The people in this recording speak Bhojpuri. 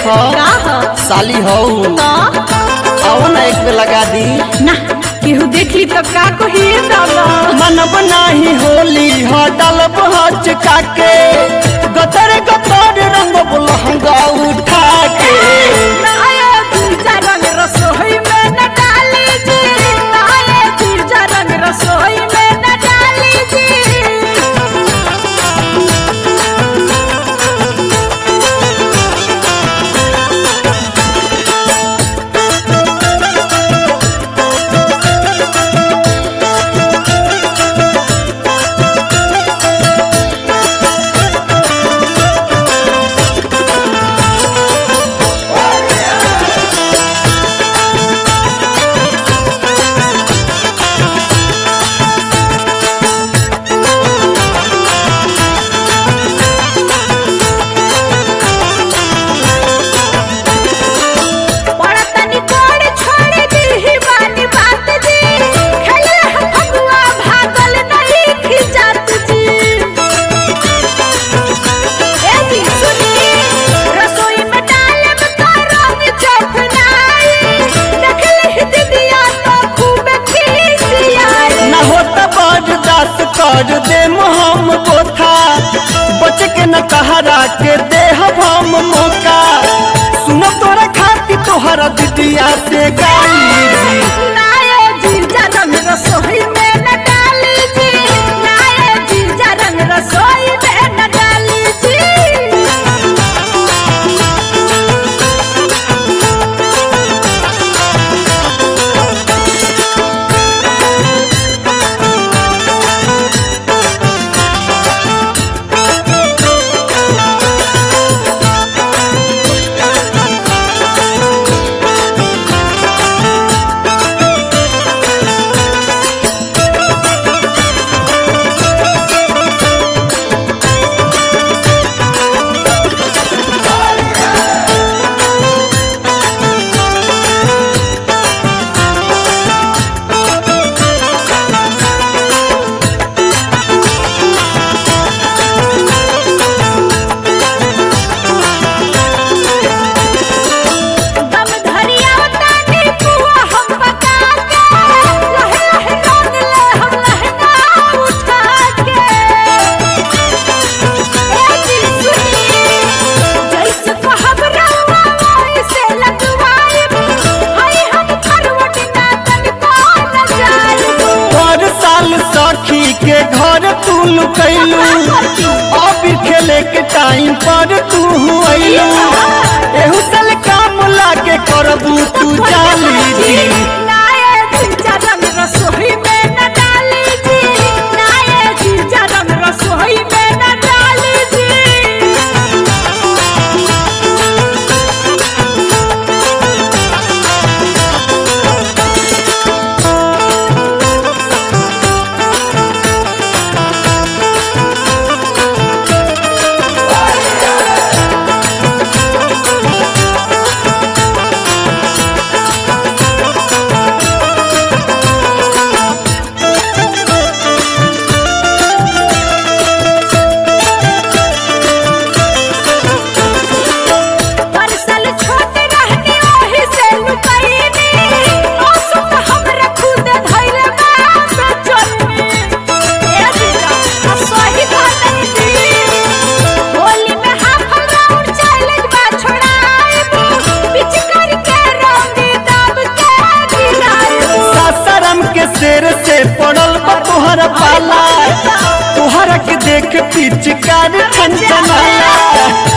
देखो का ह साली हो तो आओ ना एक पे लगा दी ना केहू देख ली तो का कही दादा मनब नाही होली हो डलब हच काके गतर गतर रंग लहंगा उठा के नाये जीजा रंग रसोई में न डाली जी नाये जीजा रंग रसोई में न डाली जी बड़ा तनी कोड़ छोड़ दी ही बानी बात जी खेले हम फगुआ भागल नहीं खिजात जी ए जी सुनी रसोई में डाले में का रंग चखनाई देख ली दीदिया तो खूब खिसियाई न होता बर्दाश्त कर दे हम बोथा बच के न कहरा के दे हम मौका सुनो तोरा खाती तोहरा दीदिया से गाली नाये जीजा रंग रसोई में न डाली जी नाये जीजा रंग रसोई में न डाली जी दम धरिया तानी पुआ हम पका के लहे लहे रंग ले हम लहंगा उठा के ए जी सुनी जैसे कहब रउआ वैसे लगवाई हई हम करवट ना तन को न जाई हर साल सखी के घर तू लुकैलू अब खेले के टाइम पर तू अइलू एहू साल काम लागे करबू तू जाली जी नाये जीजा रंग रसोई में न डाली जी नाये जीजा रंग रसोई में न डाली जी परसल छोट रहनी ओही से लुकैनी मौसम हमरा खुद धैले बाप चलनी ए जीजा आ सही बात दी होली में हाफ राउंड चैलेंज बा छोड़ाइबू पिच करके रंग दाब के गिराइबू सासाराम के शेर से पड़ल बा तोहर पाला तोहरा के देख पिचकार छनछनाला